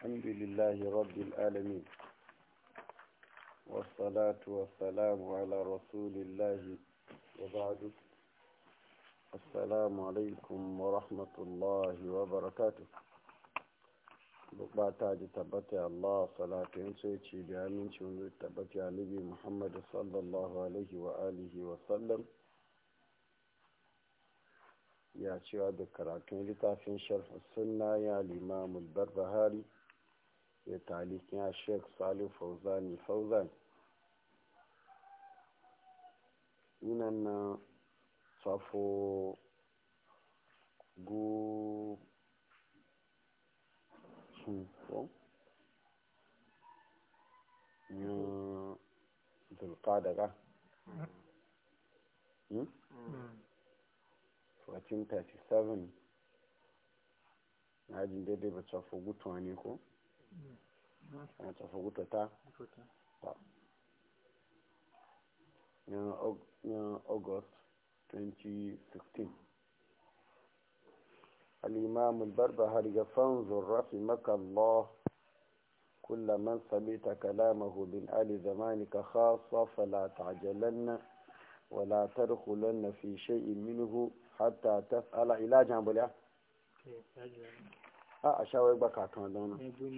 الحمد لله رب العالمين والصلاة والسلام على رسول الله وبعد السلام عليكم ورحمة الله وبركاته bukata da tabbata Allah salatin sai ce da amincin zai tabbata nabi Muhammad sallallahu alaihi wa alihi wa sallam ya cewa da karatun littafin sharh sunna ya limamul barbahari ya talikin ya sheikh salih fauzani fauzan inan na safo gu ko ya zulkada 1437 na ajin daidai ba tafi gutuwa ne ko? na tafi gutuwa ta? ta yan august 2016 الإمام البربهاري فانظر رحمك الله كل من سمعت كلامه من آل زمانك خاصة فلا تعجلن ولا تدخلن في شيء منه حتى تسأل إلى جنب له a a shawar baka kan dauna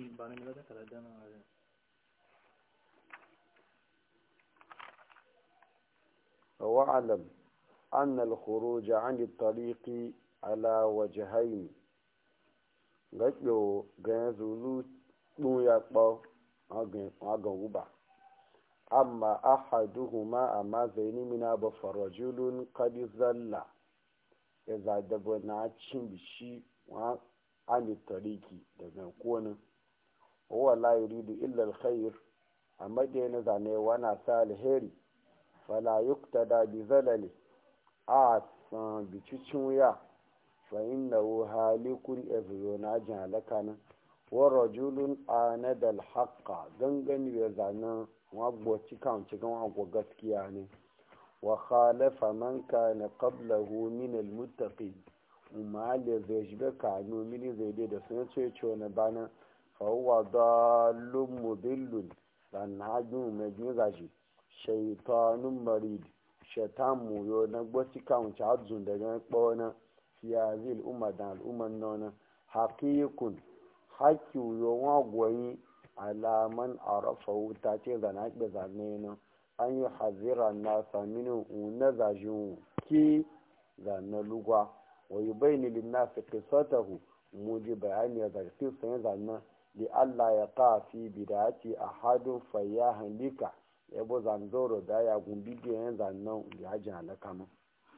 واعلم أن الخروج عن الطريق على وجهين gajo ga zulu ɗun ya ɓau agan guba amma ahaduhuma amma zaini mina ba farajulun kadi zalla ya zadaba na cin bishi wa ani tariki daga konin wa la yuridu illa alkhair amma da yana zane wana sa alheri fala yuktada bi zalali a san bicicin wuya fa innahu halikun ezuro na jin halaka nan wa rajulun anada alhaqa gangan ya zane wa gboci kan cikin wa gaskiya ne wa khalafa man kana qablahu min almuttaqin umma da zai shiga kano mini zai dai da sun ce ce wani bana fawwa dalun mudillun dan hajjun mai juza shi shaitanun marid shaitan muyo na gboci kan cajun daga kpona fiya zil umma da al'umman nona haqiqun haƙƙi yo wa goyi alaman arafa wuta ce zana ke zane na an yi hazira nasa mini una zajin ki zane lugwa wa yi bayani linnasi qissatahu muji bayani ya zarfi sun zanna li Allah ya ka fi bidati ahadun fayyahan lika ya bo zanzoro da ya gumbi da yan zannan ya ji halaka mu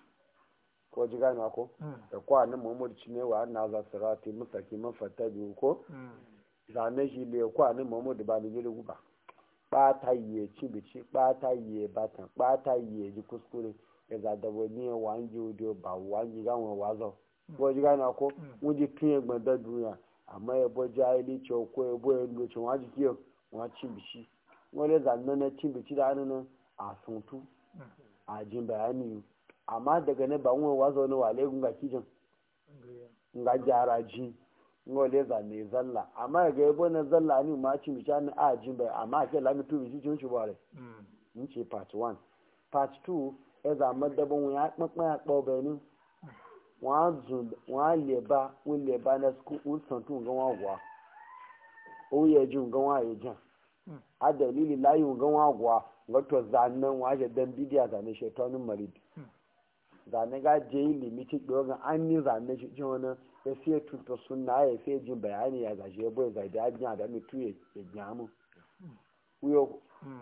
ko ji gane ko da kwa nan Muhammad cine wa anna za sirati mustaqim fattabi ko zane shi le kwa nan Muhammad ba ni gele guba bata yi ci bici bata yi batan bata yi ji kuskure ya zadabo ni wanji odio ba wanji gawon wazo ko ji gane ko wuji tun egbon da duniya amma ya bo jahili ce ko ya bo ya loce wa ji kiyo wa ci bici wani zanne na ci bici da hannun a suntu a jin bayani amma daga ne ba wani wazo ne wale gunga kijin nga jara ji ngole zanne zalla amma ga yabo na zalla ni ma ci bici ni a jin bayani amma ke lami tu bici cin shi bare mun ce part 1 part 2 ya zama dabon ya kpakpa ya kpọ benin wọ́n á lè bá wọ́n lè bá ní wọ́n sàn tún nǹkan wọ́n wà ó yẹ ju nǹkan wọ́n àyè jan a dalili layi nǹkan wọ́n wà wato zanen wọ́n á ṣe dan bidiya zane ṣe tọ́nu marid zane ga je ilimi ci ɗo ga an ni zane shi ci wani ya fiye tuta suna ya fiye jin bayani ya gashi ya bai zai da ya jiya da mutu ya gyamu wuyo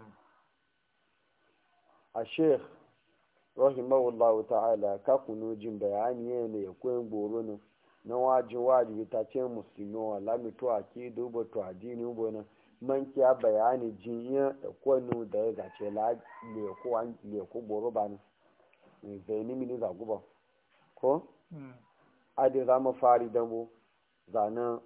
a sheikh rahimahullahu ta'ala ka kuno jin bayani ne ya koyin goro ne na wajin wajibi ta ce musulmi wa lamito a ke duba to addini ubo na man kiya bayani jin ya kwanu da ya gace la leko goro ba ne mai zaini mini zaguba ko adi za mu fari da mu zanen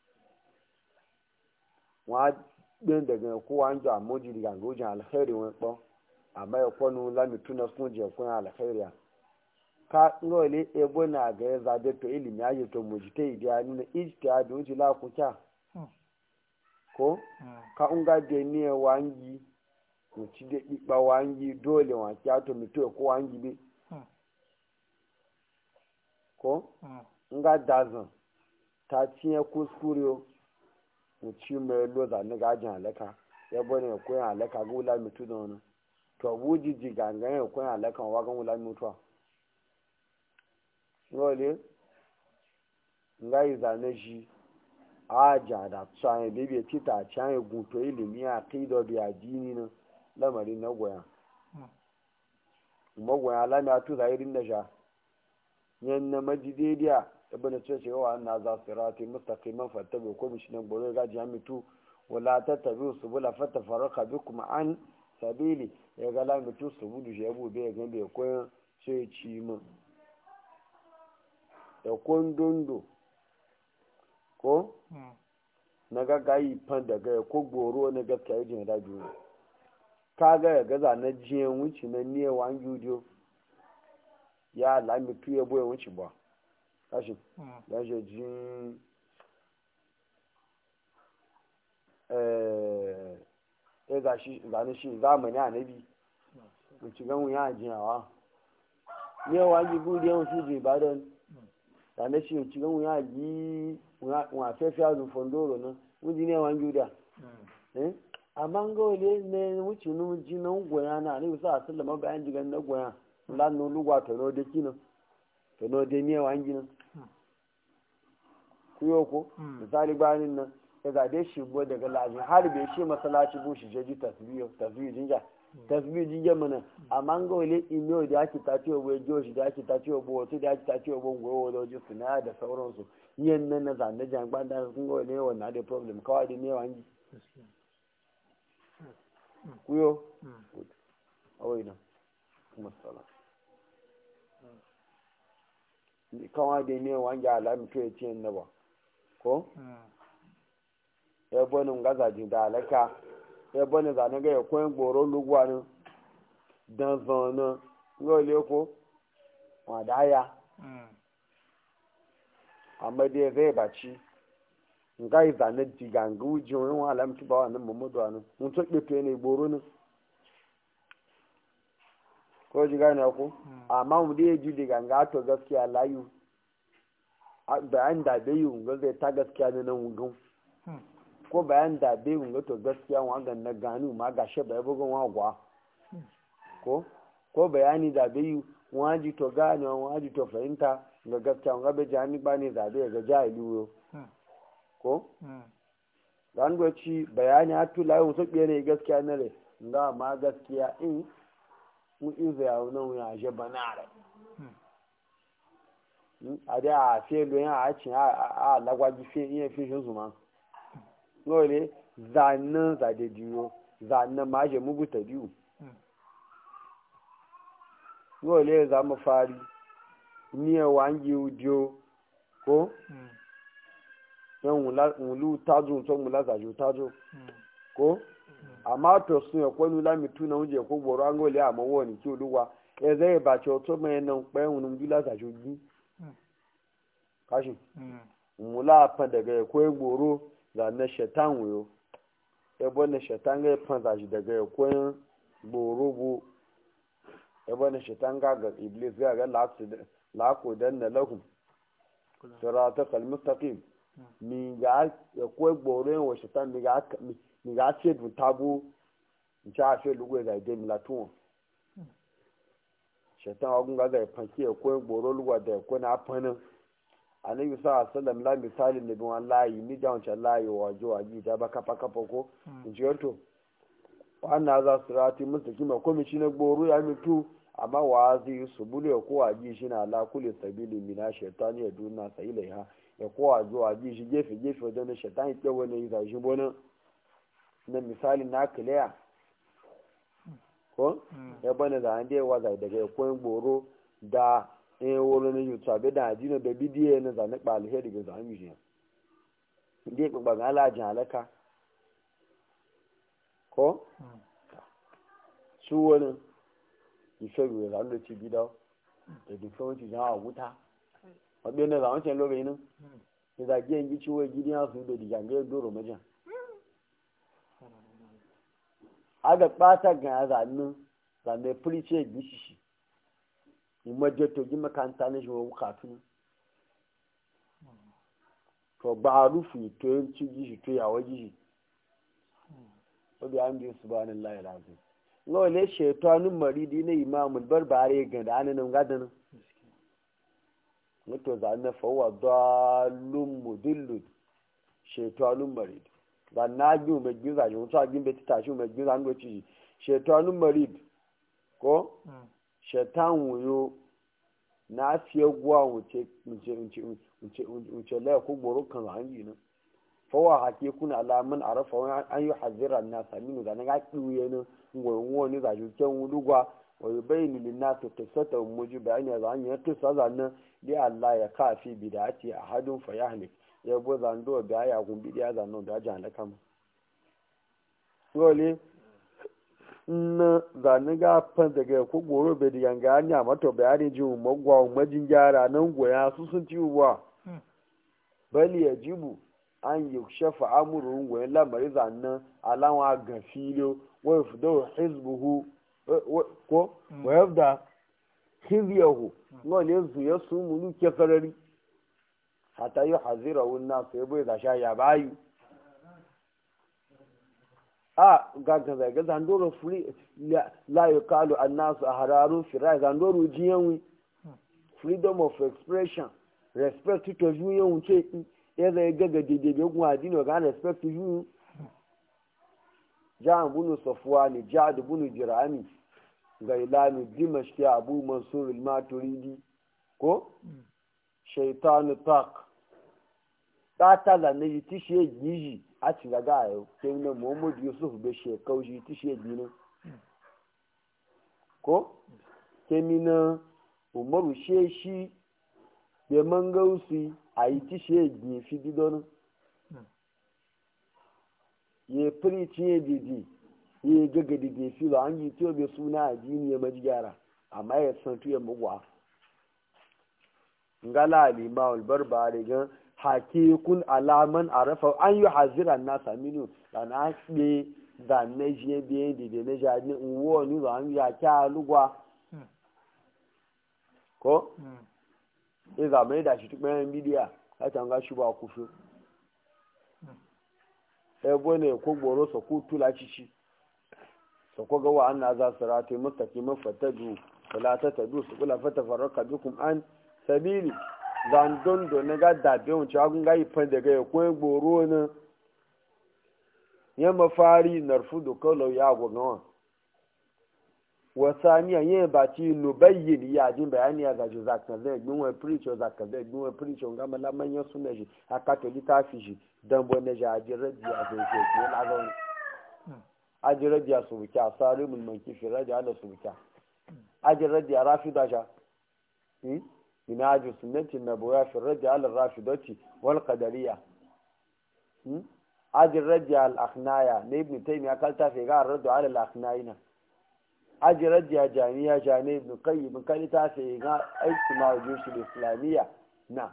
wa ɗin daga kowa an ji a moji daga gojin alheri wani ɓon amma ya kwanu lami tuna sun je kun alkhairiya ka ngole ebo na ga ya zabe to ilimi ya to mujite idiya ni na ijtihad wuji la ku kya ko ka unga de ne wangi muci da ikpa wangi dole wa kyato mito ko wangi bi ko nga dazan ta cinye kuskure muci mai loza na gajin halaka ya bane ko yan halaka ga wula mitu da wani to wuji ji gangan ya ko yan halaka wa ga wula mutuwa ngole nga yi zane shi aja da tsaye bebe tita can ya guto ilimi a kido bi addini na lamari na goya magoya lami a tuza irin da sha yan na majidediya ibn ce ce wa anna za sirati mustaqiman fattabi ko mishi nan bolo ga jami'tu wala tattabi'u subula fatafarraqa bikum an sabili ya ga lami tu subudu je bu be ga be ko sai ci mu da kondondo ko na gagayi fan daga ko goro na gaskiya jin da biyu ka ga ya gaza na jiyan wuce na niya wan yudiyo ya lami tuye boye wuce ba kashi ya je jin eh eh ga shi zane shi zamani anabi wuce gan wuya jiyawa ne wan yi gudu yawan su je ba don zane shi wuce gan wuya yi wa fefe azu fondoro na wuji ne wan yuda eh amma ga wale ne wuce nu ji na goya na ne bisa a sallama bayan jigan na goya lan no lugwa to no de kino to no de ne wan gina kuyo ko misali bayanin nan ya ga dai shi bo daga lajin har bai shi masallaci bu shi jeji tasbiyo tasbiyo jinja tasbiyo jinja mana amma ga wale ino da ake tace wa bai joshi da ake tace wa wato da ake tace wa bon goyo da wajen suna da sauransu yin nan na zane jangban da sun ga wale wannan da problem kawai da ne wangi kuyo awai nan kuma sala kawai da ne wangi alami to ya ce na ba ko ya bani gaza da alaka ya bani zane ga ya koyin goro lugwa ne dan zana ngole ko wadaya amma dai zai baci nga yi zane diga nga uji wani wa alamci ba wa nan mamudu wa nan mun to ɗefe ne goro ne ko ji gane ku amma mu dai ji diga nga to gaskiya layu bayan da bai yi nga zai ta gaskiya ne nan wugan ko bayan da bai yi nga to gaskiya wa ga na gani ma ga shi bai bugun wa gwa ko ko bayani da bai yi waji to gane waji to fahimta ga gaskiya nga bai jani ba ne zabe ga jahili wo ko zan ci bayani a tula yau sun ne gaskiya na re nga ma gaskiya in mu in zai yau nan ya je banare a da a fe lo ya a cin a lagwaji fe iya fi shi zuma ngole zanna za de diyo zanna ma je mugu ta diyo ngole za mu fari niye wangi udio ko yan wulu tazo to mula zajo tazo ko amma to sun ya kwanu la mitu na uje ko gboro an gole amma woni ki oluwa e zai ba ce to mai nan pe wunu jula zajo gi kashi mula fa daga ko gboro za na shaitan wuyo e bo na shaitan ga fa zaji daga ko gboro bu e bo na shaitan ga ga iblis ga ga la ko dan na lahum siratal mustaqim mi ga ko gboro wa shaitan mi ga mi ga ce du tabu in cha fe lugu ga de mi latun shaitan wa ga ga fanki ko gboro lugu da ko na fanin annabi sa sallam la misali ne bin wallahi ni da wancan layi wa jo wa ji da ba kafa kafa ko in ji wato wannan za su rati mustaqima ko mi shi na gboro ya mitu amma wa zai su bule ko wa ji shi na la kulli sabili mina shaytani ya duna sai ilaiha ya ko wa jo wa ji shi gefe gefe wajen shaytani ke wani ya shi bonan na misali na clear ko ya bane da an dai wa zai daga ko gboro da in wuri na yutu abe da ajina da bidiyo na zane ba alheri ga zane shi ndi ya gbagba ga alajin alaka ko su wani ife ruwa zane da ci bida da dufe wanci jan a wuta wabe na zane can lobe yin da zage yin gici wai gidiya su da digange doro majan aga ɓata ga zannu zanne firice gishishi imaje to gi makanta na shi wa kafin to ba a rufu to yanci gishi to yawa gishi wabi an biyu su ba ni layi lafi ngawa ne shaitanin maridi na imamul barbare ga da ananin gadanin mutu za na fawa dalun mudillun shaitanun maridi ba na biyu mai giza shi mutu agin bai tashi mai giza an doci shaitanun maridi ko shaitan wuyo na fiye guwa wuce wuce laya ko goro kan hangi nan fawa hake kuna alamun a rafa wani an yi hazira na sami nu zane ga kiwuye nan ngwai wani za shi kyan wulugwa wa yi bai ni lina to ta sata muji bayani a zan yi kisa zanen da Allah ya kafi bidati a hadin fa yahlik ya bo zando da ya gumbi da zanen da jan da kama dole na zane ga fan daga ko goro bai da yanga anya mata bayani ji magwa majin gyara nan goya su sun ci uwa bali ya jibu an yi shafa amurin goyen lamari zanen alawa ga filo wai fudo hizbuhu ko wayar da hizyahu ngo ne zu ya su mulu ke farari hata yi hazira wunna sai bai da sha ya bayu a gaga zaga zandoro free la yukalu annasu ahararu firai zandoro jiyanwi freedom of expression respect to juyen wuce ya zai gaga daidai gun adini ga respect to juyen ja'an bunu safwani ja'ad bunu jirami gailani dimashki abu mansur al-maturidi ko shaitanu tak ta ta da ne ti she giji a ci ga gayo sai ne muhammad yusuf be she kauji ti she gini ko kemina umaru she shi be mangausi a yi ti she gini fi bidonu ye preach ye didi ye gaga didi fi lo an yi tiyo be suna addini ya maji gyara amma ya san tuya mugwa ngala alima wal barbare gan hakikun alaman arafa an yi haziran na saminu da na ɗe da na je biye didi na jadi uwo ni lo an ya kya lugwa ko iza mai da shi tukpen bidiya ka tanga shi ba kufi ebo ne ko gboro so ku tula cici so ko ga wa anna za sirati mustaqim fatadu wala tatadu su kula fata faraka bikum an sabili dan don do ne ga da be on chagun ga ifan daga ko gboro ne yamma fari narfudu kawlau ya go gawa wasaniya yin ba ci nubayyin ya jin bayani ya gaji zaka zai gbin wa preacher zaka zai gbin wa preacher ga malaman yan sunna shi aka to litafi shi dan bo ne ja ajira dia zai je ne la ga ajira dia su buka asari mun man kifi raja ala su buka ajira dia rafida ja hmm ina aju sunnati nabawiyya fi raja ala rafidati wal qadariyya hmm ajira dia al akhnaya ne ibn taymiya kalta fi ga raddu ala al akhnayina ajirar jami'a jane ibn qayyim kan ta ce ga aiki ma wajen shi islamiyya na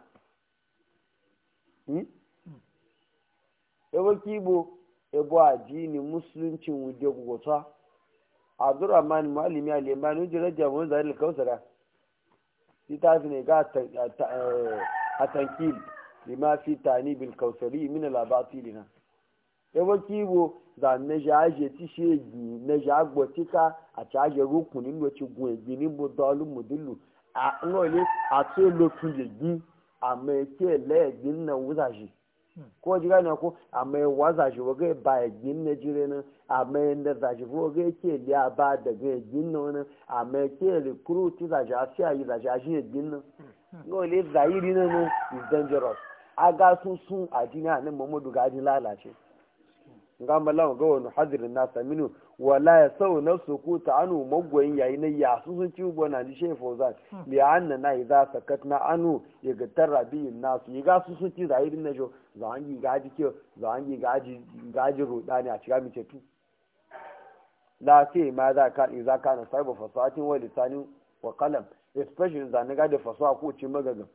ebo kibo ebo addini musuluncin wuje gugota abdurrahman malimi al-yamani wajen jami'in zahir kausara ita fi ne ga a tankil lima fi tani bil kausari min al-abatilina ebo kibo da na jaje ti shegi na jagbo tika a caje rukunin loci gun egi ni bo dalu mudullu a ngole a to lo tun yegi a me ke le egi na wuza shi ko ji gane ko a me waza shi waga ba egi na jire na a me da za shi ko ga ke liya ba da ga egi na wani a me ke recruit za shi a fi ayi za shi a shi egi na ngole zahiri na no is dangerous aga sun sun a jini a nan mamadu ga ji lalace nga malan ga wani hadirin nasa minu wala ya sau na su ku ta anu magwayin yayi na ya su sun ci ubo na ji shefo za li anna na idza sakat na anu ya ga tarabiyin nasu ya ga su sun ci zahirin na jo za an yi gaji ke za an yi gaji gaji roda ne a cikin mace tu la ce ma za ka idza kana sahibu fasahatin wa lisanin wa qalam especially za na ga da fasaha ko ci magagan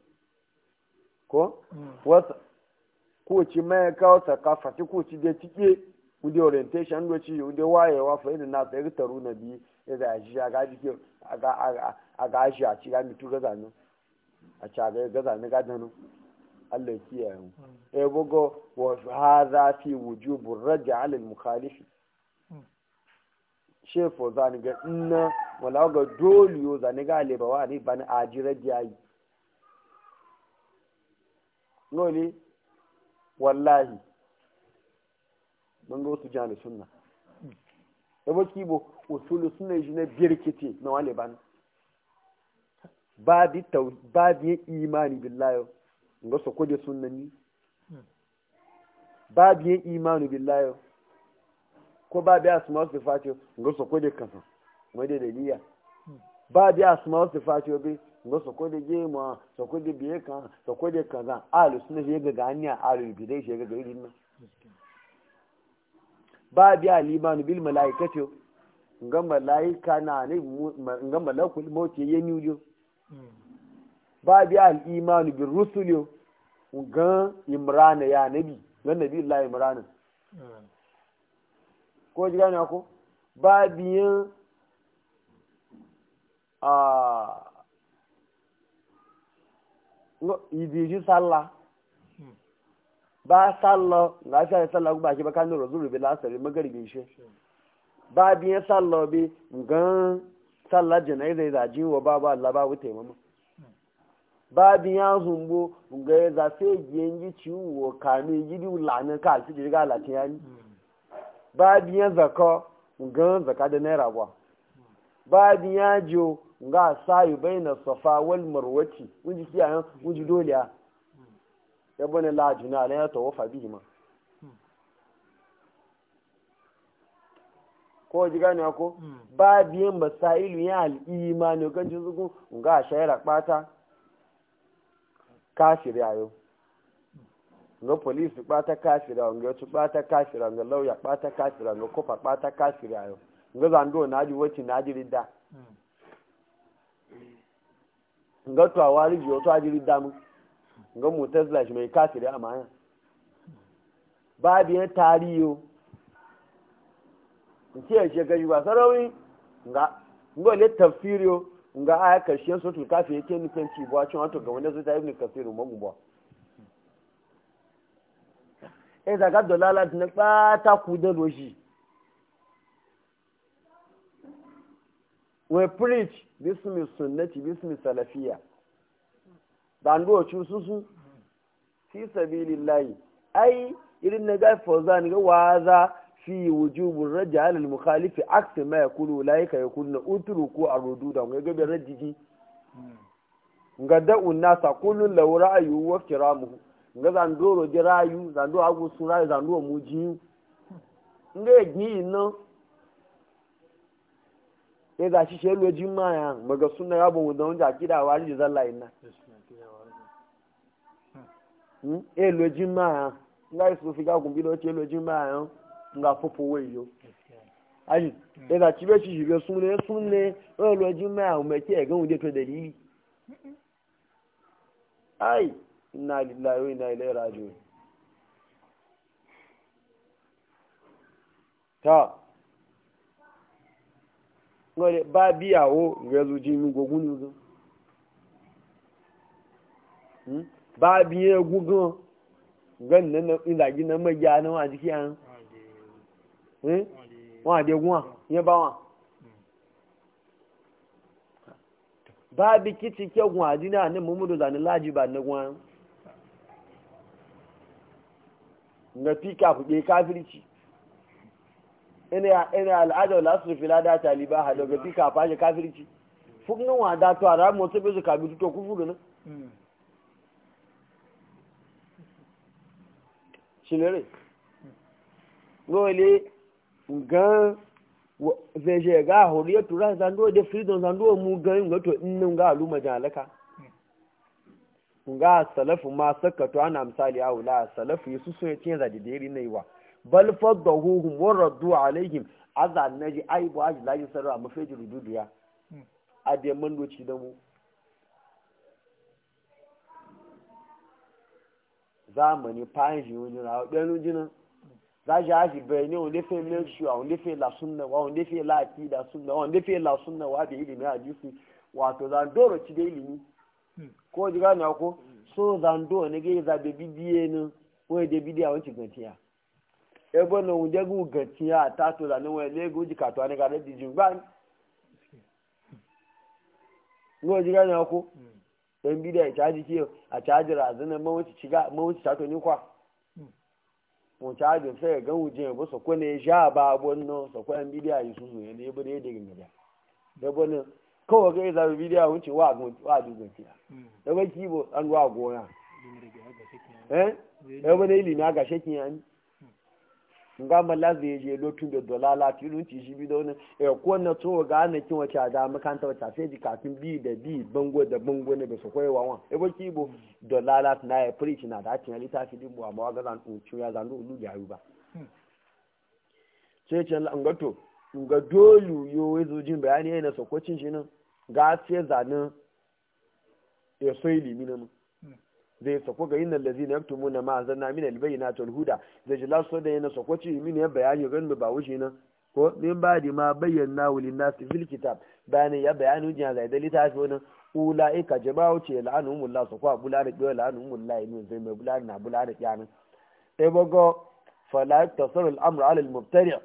ko wata ko ci mai kawo sakafa ko ci da cike wudi orientation doci wudi wayewa fa idan na tsaye taru na biyu ya da shi a gaji ke a gashi a ci gami tu gaza nan a ci a gaza na gada nan Allah ya kiyaye mu e bugo wa hadha fi wujubu raj'a ala al-mukhalifi shefo zani ga inna wala ga dole yo zani ga le ba wa ni ban ajira jayi noli wallahi mun ga wasu jani sunna da ba kibo usulu sunna shi na birkite na wale ban ba bi tau ba bi imani billahi ga su kudi sunnani ba bi imani billahi ko ba bi asma wasu fatiyo ga su kudi kasa wani daliliya ba bi asma wasu fatiyo bi ga su kudi gema su kudi biye kan su kudi kaza alu sunna shi ga ganiya alu bidai shi ga gari nan ba biya limanu bil malaikati nga malaika na ne nga malakul mauti ya miyo ba biya al imanu bil rusuli nga imrana ya nabi nga nabi allah imrana ko ji gane ko ba biyan a idiji sallah ba sallah ga shi sallah ba shi ba kan nuru zuru bi lasari magaribi shi ba biyan sallah bi gan sallah janaiza da ji wa ba ba Allah ba wuce mama ba biyan zumbo ga ya za sai giyan ji ciwo kame gidi lana ka alfi ji ga latin yani ba biyan zakka gan zakka da naira ba ba biyan jo ga sayu baina safa wal marwati unji kiyayen unji doliya ya bane lajina na ya tawafa bihi ma ko ji gane ko ba biyan masailu ya al'imani kan ji zugu ga shayar kpata kafiri ayo nga polisi kpata kafiri ayo nga kpata kafiri ayo nga lauya kpata kafiri ayo nga kofa kpata kafiri ayo nga zando na ji wacce na ji ridda nga to awari ji wato aji ridda mu nga mutazila shi mai kafiri a maya babu yan tariyo nke ya ce gaji ba sarauni nga nga le tafsiriyo nga aya karshen sotul kafi yake nufin ci buwa cin wato ga wanda su ta ibn kasiru magubuwa eh daga dolala na bata ku da loji we preach bismi sunnati bismi salafiya dando cu susu fi sabilillahi ai irin na ga fawzan ga waza fi wujubur rajal al mukhalif aks ma yakulu laika yakunu utruku arudu da ga gabe rajiji nga da unnasa kullun law ra'ayu wa kiramuhu nga zandoro ji rayu zando agu sura zando muji nga gi no e da shi shelo jima ya maga sunna ya bu da wanda akida wari zalla inna e lo jima ya nga isu fi ga kun bi lo che lo jima ya nga fofo we yo ayi e da chibe chi jibe sunne sunne e lo jima ya me ke ga wunde to dalili ai inna lillahi wa inna ilaihi raji'un ta ngole ba biyawo ga zuji mi gogun ni zo hmm ba biye gugun gan nan ina gi na maja na wa jiki an hmm wa de gun yen ba wa ba bi kiti ke gun adina ne mumudu zani laji ba na gun nga fika kuɗe kafirci ina ina al'ada la su fila da taliba ha daga fika fashe kafirci fuknin wa da to ara mo to bezu kabi to ku fudu na shinere ngole gan veje ga horiya tura zando de freedom zando mu gan ngato innin ga aluma jalaka nga salafu ma sakatu ana misali aula salafu yesu sun yace da didiri ne wa bal fadahuhum wa raddu alaihim azza naji ai bu aji laji sarra ma feji rududiya a de man doci da mu zamani fayin shi wani rawa ɗanu jinan zaji haji bayani wanda fe make sure wanda fe la sunna wa wanda fe la akida sunna wa wanda fe la sunna wa da ilimi hadisi wato zan doro ci da ilimi ko ji gane ko so zan do ne ga za be bidiye ne ko da bidiya wancin gantiya e bona wunde gu gantiya ta to da ne wa le gu ji ka to ne ga da dijin ba ko ji gane ko dan bidiya ya caji kiyo a caji razana mawuci shiga mawuci ta to ni kwa mo caji sai ga wuje ba so ko ne sha ba bonno so ko an bidiya yi susu ne ne bude da gina da bonno kawai ga za bidiya wuce wa gun wa du gun tiya da ba kibo an wa gona eh da ba ne ilimi ga shekin yani nga mala zai je lotun da dolala tilun ci shi bido ne e ko na to ga na kin wace da makanta wata sai ji kafin bi da bi bango da bango ne ba su koyi wawan e ba kibo dolala na ya preach na da tin ali ta fi dibu amma ga zan ucu ya zan lu ya ba sai ce an ga to ga dolu yo wezo jin bayani yana sokocin shi nan ga sai zanin ya so ilimi nan zai sako ga yin lazi na yaktu muna ma zanna min albayyana tul huda zai ji laso da yana sako ci min ya bayani gan ba wuce nan ko min ba di ma bayyana wulin nasi fil kitab bayani ya bayani hujja zai da litafi wannan ulaika jama'u ce la'anumullah su kwa bula da biyo la'anumullah ne zai mai bula na bula da kyanin sai bago fala tasarru al-amru ala al-mubtadi'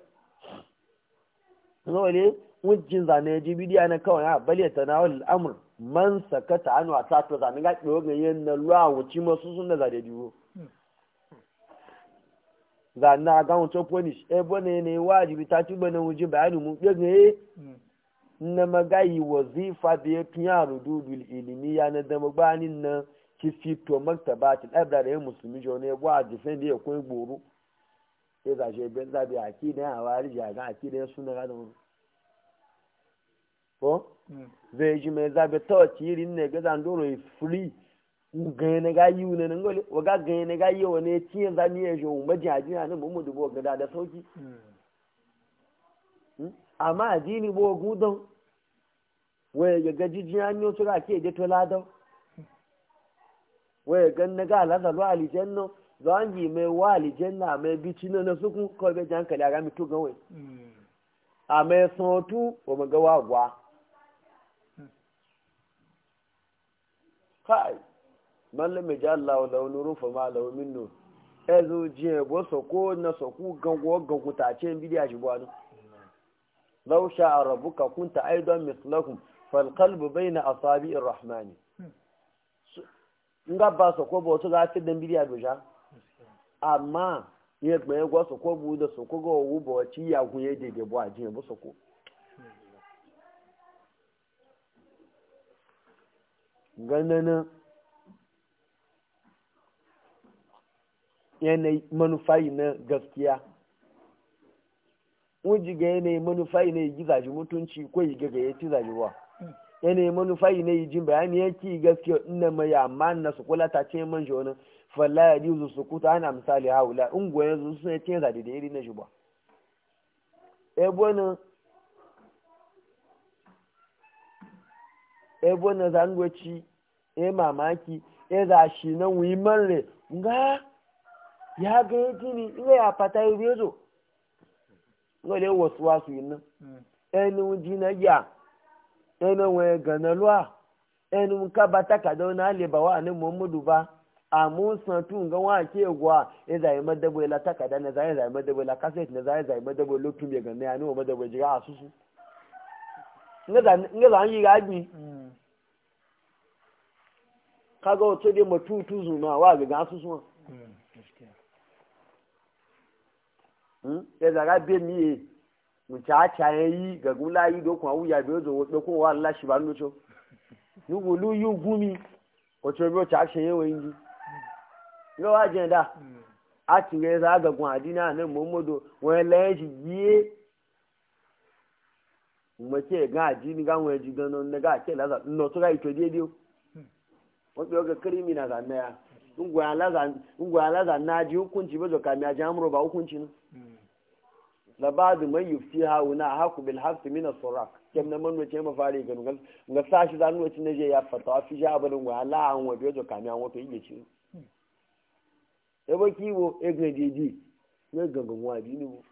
ne wujin zane ji bidiya na kawai a bale tanawul al-amr man sakata anu a tato zane ga ɗewa ga yin na ruwa wuci masu sun da zade juro zane a ga wuce punish e bane ne wajibi ta ci bane wuji bayani mu ɗe ga na magayi wazifa da ya fi yaro dudul ilimi ya na dama banin na ki fito maktaba ta ɗabda da yin musulmi jo ne ba a jifen da ya kwai gboro ya zashe ben zabi a ki da ya wari jaga a ki da ya suna ga da wani ko zai ji mai zabe ta irin ne ga zan doro yi free ganye na ga yi ne ngole waga ganye na ga yi wani tiye za ni yejo mu maji aji na mu mu dubo ga da sauki amma addini bo gudon waye ga gaji jiyanyo su ga ke je to ladan waye ga na ga la zalu alijanno zan yi mai wa alijanna mai bici na na sukun ko be jan kala ga mi to gawe a mai sotu o maga wa gwa kai mallam mai jalla wa launu rufa ma lau min nur e zo je bo so ko na so ku gango gango ta ce bidiya shi bwanu law sha rabbuka kunta aidan mislakum fal qalbu bayna asabi'ir rahman nga ba so ko bo to ga fi dan bidiya do ja amma ye gbe ye gwo so ko bu da so ko go wu bo ci ya gun ye de de bo ajin bo so ko ganana yanayi manufai na gaskiya wuji ga yanayi manufai na yi gizaji mutunci ko yi gaga ya ci zajiwa yanayi manufai na yi jin bayani ya ki gaskiya ina mai amma na su kula ta ce man shi wani falla ya jizu su kuta ana misali haula in goyon su suna ce zaɗi da iri na shi ba ebonin ebo na zangoci e mamaki e za shi na wuyi marre nga ya ga ya gini ina ya fata yi rezo ngole wasu wasu yi nan ẹni ji na ya ẹni wọn gana lua ẹni ka ba takada na ale ba wa ni muhammadu ba amu san tu nga wa ke gwa e zai madabo la takada na zai zai madabo la cassette na zai zai madabo lokun be ganna ya ni wa madabo jiga asusu nga za yi gaji kaga wato dai matutu zuma wa ga gasu suma ya zaga be miye mu cha cha yi ga gula yi do kwa wuya be zo do ko wa Allah shi ba ndo cho yugo lu yu gumi o cho be cha she yewe yi lo wa je da a ti ge za ga gun adina ne muhammadu wa la shi yi mace ga ajini ga wani jigan na ga ke laza no to ga ito die dio wọ́n pe ọgẹ kírímìnà zanna ya ngwaya laza na ji hukunci ba zoka mi aji amuro ba hukunci nu labadu mai yufti hawu na haku bil hafsi mina surak kem na manu ce mafari ga nugal nga sashi za nuwa na je ya fata wa fi ja abin ngwaya la an wa biyo zoka mi an wato yi ci e ba kiwo e ga jeji ya gangan wa dini bu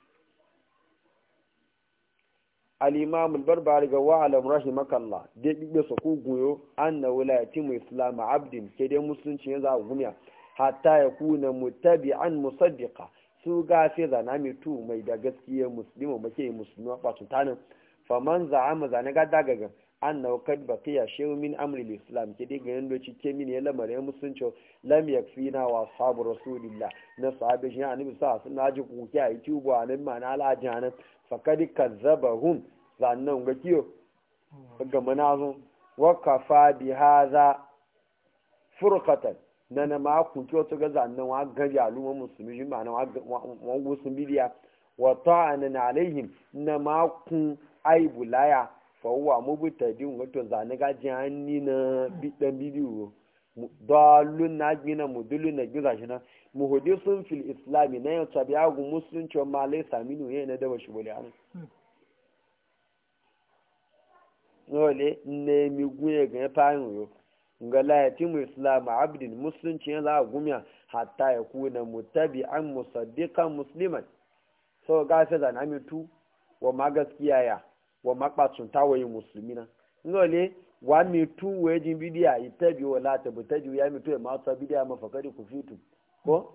al-imam al-barbari ga wa alam rahimakallah dai bibe su ku goyo anna wilayati mu islam abdin ke dai musulunci ya za gumiya hatta ya kuna mutabi'an musaddiqa su gafe zana mai tu mai da gaskiya musulmi make musulmi ba su tanin faman za'ama zane ga dagaga annahu kad baqiya shay'un min amri al-islam ke dai ganin doci ke min ya lamarin musulunci lam yakfina wa ashabu rasulillah na sahabi shi annabi sa sun naji ku ki ayi tubu anan ma na ala jana fakad kazzabahum zannan ga kiyo ga manazo wa kafa bi hadha furqatan na na ma ku kiyo to ga zannan wa ga al'umma musulmi shi ma na wa wa gusun bidiya wa ta'anan alaihim na ma ku aibu laya fawwa mubtadin wato zane gaji hanni na bidan bidiyo dalun na gina mudulun na giza shi na muhadisun fil islami na yau tabi agu musulunci wa malai saminu yana na daba shi bole anu nole ne mi guye ga fayin yo nga la yatimu islam abdin musulunci yana za gumiya hatta ya kuna mutabi'an musaddiqan musliman so gafe zan amitu wa ma gaskiya ya wa makpatsun tawaye musulmi na ngole wa mi tu we jin bidiya itabi wala ta butaji ya mi tu ma ta bidiya ma fakari ku fitu ko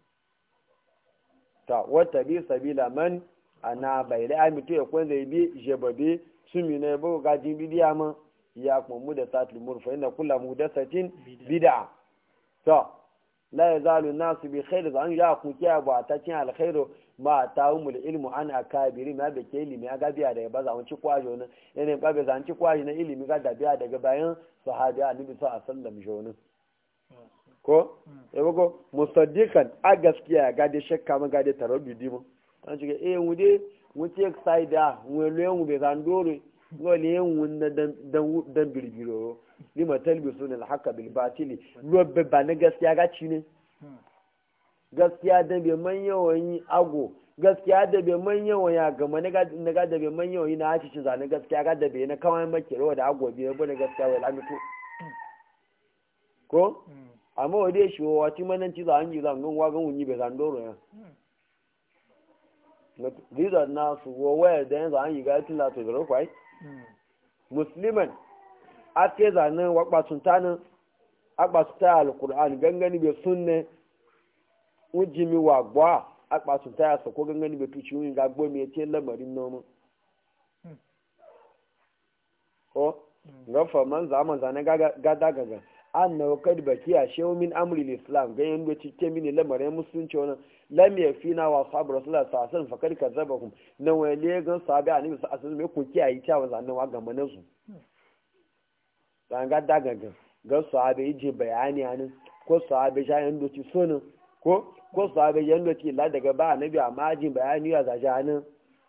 ta wata bi sabila man ana bai da mi tu ya kwan zai bi jebabe su mi ne bo ga jin bidiya ma ya kuma mu da satul murfa inna kullu mudasatin bid'a to la yazalu nasu bi khair zan ya ku kiya ba ta cin alkhairu ma ta umul ilmu an akabiri ma da ke ilimi ga biya daga ba za ci kwajo nan yana ba ga zan ci kwajo na ilimi ga da biya daga bayan sahabi annabi sallallahu alaihi wasallam jonin ko e bago musaddiqan a gaskiya ga da shakka ma ga da taraddudi mu an ci eh mu de mu ci side mu le mu be zan dore ngole yin wunna dan dan birbiro lima talbisuna al-haqqa bil batili lobbe ba na gaskiya ga ci ne gaskiya da bai man yawan yi ago gaskiya da bai man yawan ya gama na ga da bai man yawan yi na haci ci zane gaskiya ga da bai na kawai makero da ago bai bane gaskiya wai lamito ko amma wa dai shi wa ti manan ci zan yi zan wa gan wunyi bai zan doro ya Ziza na su wa waya da yanzu an yi ga tula to da kwai musliman ake zanen wakpatun tanin akpatuta alkur'an gangani bai sunne ujimi wa gba akpatuta ya sako gangani bai tuci yin gagbo mai ce lamarin noman ko gafa man zaman zane gada gaga an na wakar baki a shehu min amri islam ga yin doci ke mini lamarin musulunci wani lam ya fi na wa sabu rasulullah sa asan fakar ka zaba kum na wale gan sabi a nemi sa asan mai kun kiyaye cewa zanen wa gama na su zanga dagagan ga sahabe je bayani anin ko sahabe ja yan doci sonin ko ko sahabe yan doci la daga ba annabi amma jin bayani ya zaja anin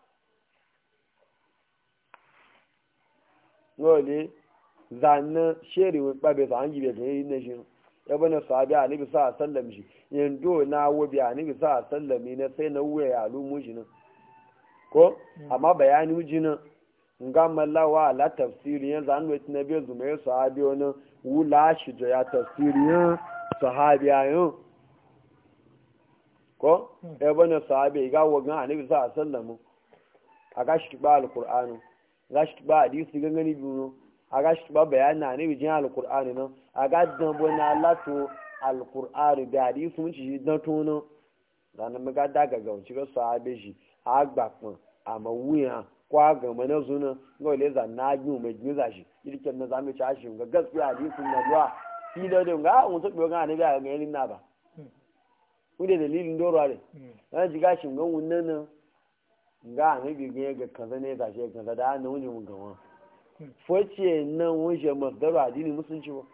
ngole zanna sheri wa babe zan yi be gani ne shi ya bana sahabe annabi sa sallam shi yando na wobi annabi sa sallami na sai na wuya ya lumu shi nan ko amma bayani ujina nga malawa la tafsiri yan zan wet na be zume sahabi wani wula shi da ya tafsiri yan sahabi ayo ko e bana sahabi ga wagan annabi sa sallamu aga shi ba alqur'ani ga shi ba hadisi gangani biyu aga shi ba bayani annabi jin alqur'ani nan aga dan bona lato alqur'ani da hadisi mun ci dan tono dan mu ga daga ga ci ga sahabi shi agba pon ama wuya kwa gama na zuna ga wale za na yi mai giza shi irken na zamu ci ashin ga gaskiya hadisin na duwa fi da da ga mun tabe ga ne ga ga yin na ba ku da dalilin doro ne na ji ga shin ga wannan nan ga ne bi ga ga kaza ne ga shi kaza da na wuni mun gawa foce nan wuje masdaru addini musulunci ba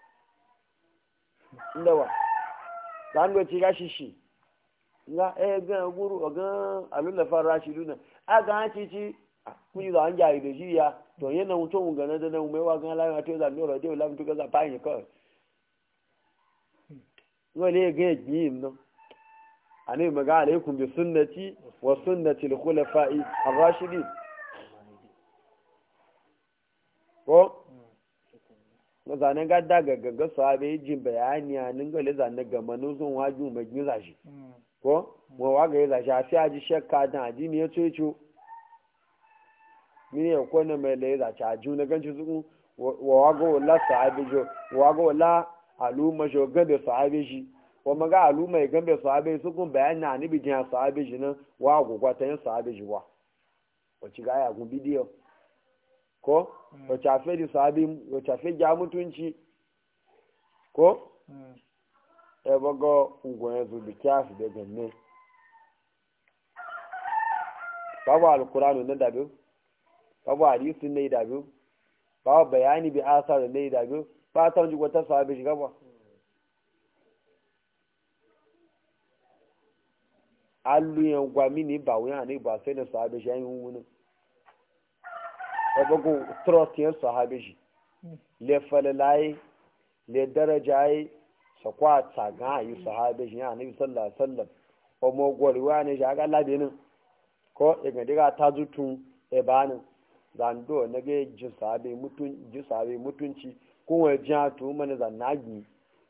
inda wa dan go ci ga shi shi nga e ga guru ga alula farashidu na aga ha cici kuni da an jari da shi ya to yana mutum ga na da nan mai wa ga la to da no radio la mutu ga za pa yin ko wale ga yi no ani maga alaikum bi sunnati wa sunnati al khulafa'i ar-rashidin ko na zanen gada ga gaga sahabe jin bayani a ninga le zanen ga manuzun waju mai giza shi ko mo wa ga za sha fi aji shakka da addini ya ce ce mini ya ko na mai le za cha ju na ganci su wa wa ga wala sahabi jo wa ga wala aluma jo ga da sahabi shi wa maga aluma ya gambe sahabi su kun bayan na ni bijin sahabi shi nan wa gugwa ta yin sahabi shi wa wacce ga ya gun bidiyo ko wacce a fe di sahabi wacce a fe ja mutunci ko ya bago ungoyen su bi kyafi da ganne babu alkuranu na dabi babu hadisi na dabi babu bayani bi asar na dabi ba ta wani wata sahabi shiga ba aluyan gwami ne ba wuyan ne ba sai na sahabi shi yayin wuni ya bago trust yan sahabi shi le falalaye le darajaye sakwa tsaga yi sahabe shi ya nabi sallallahu alaihi wasallam o mo goriwa ne shi aga labe nan ko e ga diga ta zutun e banin zando na ga ji sahabe mutun ji sahabe mutunci ko wa ja to mana zanagi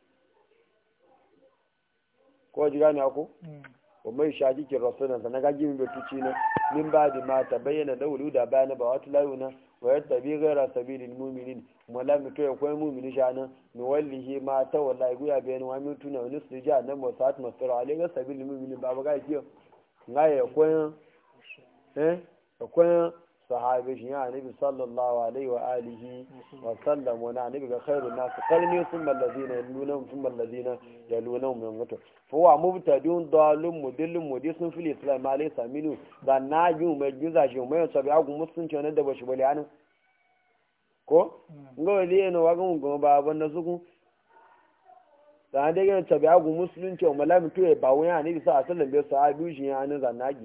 ko ji gane ko o mai shaji ki rasulun sa na ga gimi betuci ne min ba di ma ta bayyana da wulu da bayana ba wata layuna wa yattabi ghayra sabilil mu'minin mala mutu ya koyi mu'mini shana ni wallahi ma ta wallahi guya bayan wa mutu na wani su ja nan wasat masara ale ga sabilil mu'minin ba ba ga kiyo nga ya koyi eh ya koyi sahabi shi ya nabi sallallahu alaihi wa alihi wa sallam wa na nabi ga khairun nas qarni thumma alladhina yalunhum thumma alladhina yalunhum min mutu fa wa mubtadun dalun mudillun mudisun fil islam ma laysa minu da na yi mai giza shi mai sabi agun musulunci ne da bashi bale anan ko nga wali ne wa gun gun ba ban da suku da dai ga sabi agun musulunci o malami to e ba wani ne bisa sallan bai sahabi shi ya anan zanagi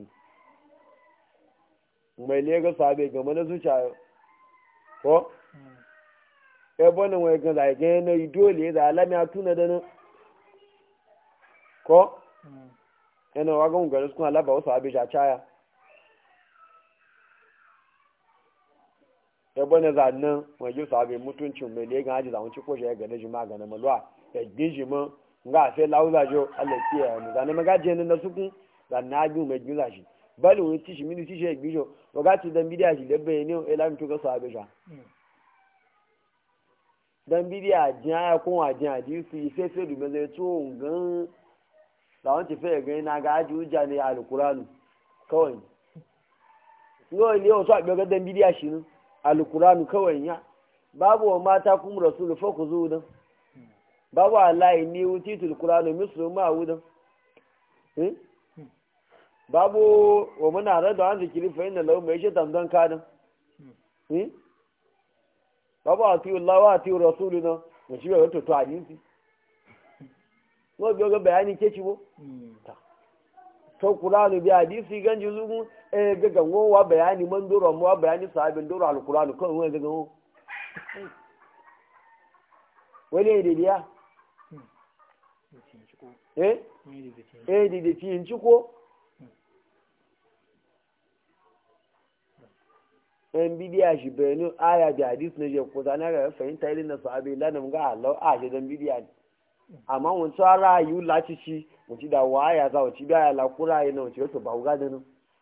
mai lega sabe game na zuciya ko ya bonin wai ga zai ga na dole da alami a tuna da nan ko yana wagon gari suna laba wasu abin a caya ya bonin zannan mai yi sabe mutuncin mai lega haji zamun ci koshe ya gane shi magana malwa ya gishi mun nga a sai lauza jo allah kiyaye mu zanen magajiyar na sukun zannan abin mai giza shi bali wani tishi mini tishi ya gbijo wakati dan bidiya shi da bayani o ila mutu ga sahabe sha dan bidiya jiya ya kun wa jiya di su yi fefe du me zai to ngan da wanci fe ga na ga aji uja ne alqur'anu kawai yo ile o so a ga dan bidiya shi ne alqur'anu kawai ya babu wa mata kum rasul fa ku zu dan babu allahi ni utitul qur'anu mislu ma wudan eh babu wa muna rada an zikiri fa inna lahu mai shaitan don kadin babu a tiyo Allah wa tiyo rasulu na da shi bai wato to hadisi ko biyo ga bayani ke ci bo to qur'anu bi hadisi ganji zugun e ga gango wa bayani man doro mu wa bayani sahabin doro alqur'anu ko wani ga gango wani ne dia eh eh di di tin ci ko yan bidiya shi bayanu aya da hadis na je ko zana ga fahimta irin na sahabi lanam ga Allah a shi dan bidiya ne amma mun tsara yu lati shi mun ci da waya za ci da la kura yana mun ci to ba ga da nan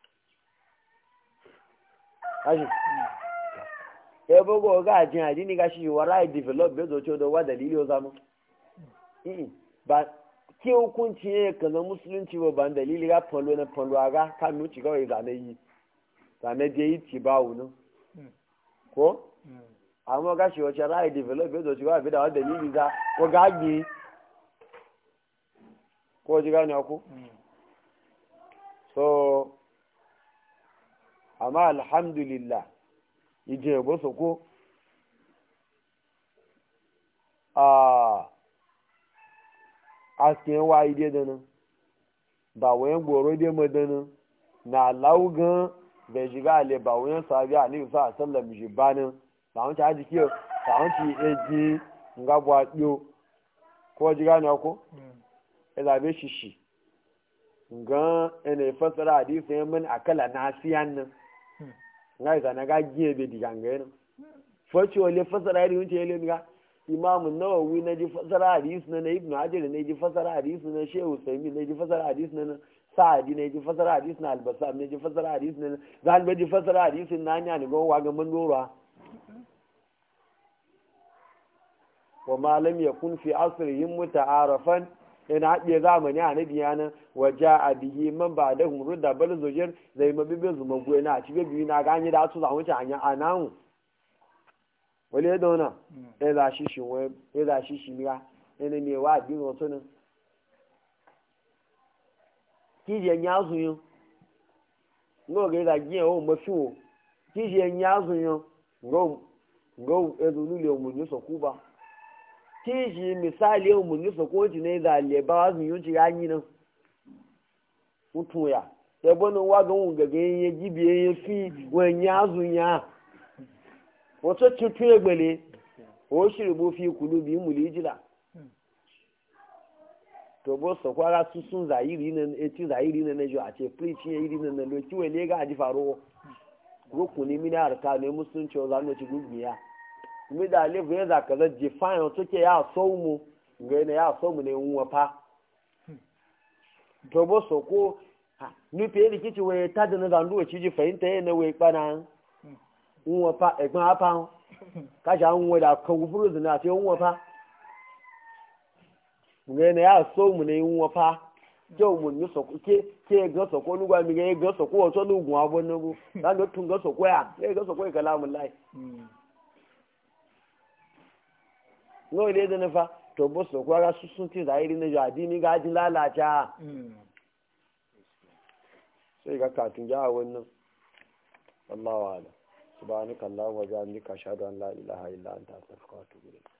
ashi e bogo ga jin adini ga shi wara develop be zo to da wa dalili o zamu ba ke hukunci ne kana musulunci ba ban dalili ga falo na falo ga kan mu ci kawai zane yi zane je yi ci bawu nan ko amma ga shi wace ra'ayi develop ya zoci ba fi da wadda dalili za ko gagi ko ji gane ku so amma alhamdulillah ije bo so ko a askin wa ide da nan ba wayan goro dai madana na laugan bai shiga ale ba wuyan sabi a nufi sa sallam shi banin sa'un ci haji kiyo sa'un ci eji nga buwa ɗiyo ko ji gane ko ya zabe shi shi nga ina fasara hadisi ya min akala na siyan nan nga isa na ga giye bai diga nga yana fashi wale fasara yadda yunce yale nga imamu nawawi na ji fasara hadisi na na ibnu hajar na ji fasara hadisi na shehu saimi na ji fasara hadisi na sa'adi ne ji fasara hadisi na albasa ne ji fasara hadisi ne zan be ji fasara hadisi na nya ne go wa ga mun dora wa ma lam yakun fi asrihim muta'arafan ina haɗe zamani a nabi yana wa ja'a bihi man ba'dahum rudda bal zujir zai mabibe zuma goye na ci biyu na ganye da su zamu ci anya anahu wale ya dauna ya za shi shi wai ya za shi shi miya yana ne wa bi wato nan kijiyan ya zuyo ngo ga da giye o mafi o kijiyan ya zuyo ngo ngo ezulu le mu ni so kuba kiji misali o mu ni so ko ji ne da le ba wa zuyo ji yanyi nan mutu ya ya bono wa ga un ga ga ye jibiye ye fi wen ya zuya wato cutu ya gbale o shirbu fi kulubi mulijila to bo so kwara su sun zahiri nan eti zahiri nan ne jo a ce preach ya iri nan lo kiwe ne ga aji faro rukuni mini arka ne musulunci o zanu ci gubiya mi da le ve za kaza define to ke ya so mu ga ne ya so mu ne unwa fa to bo so ko ni pe ri kici we ta da na zandu ci ji fahimta ne we pana unwa fa egbon apa ka sha unwa da kan gufuru zina te unwa fa nga na ya so mu ne nwa fa je mu ni so ke ke ga so ko lugwa mi ga ga so ko so lugun abo no bu da lo tun ga so ko ya ke ga so ko kalamun lai no ile da na fa to bo so ko ga su sun ti da iri ne jo adini ga ji lalaca sai ga katun ja wannan wallahu a'lam subhanaka allahumma wa bihamdika ashhadu an la ilaha illa anta astaghfiruka wa atubu ilayk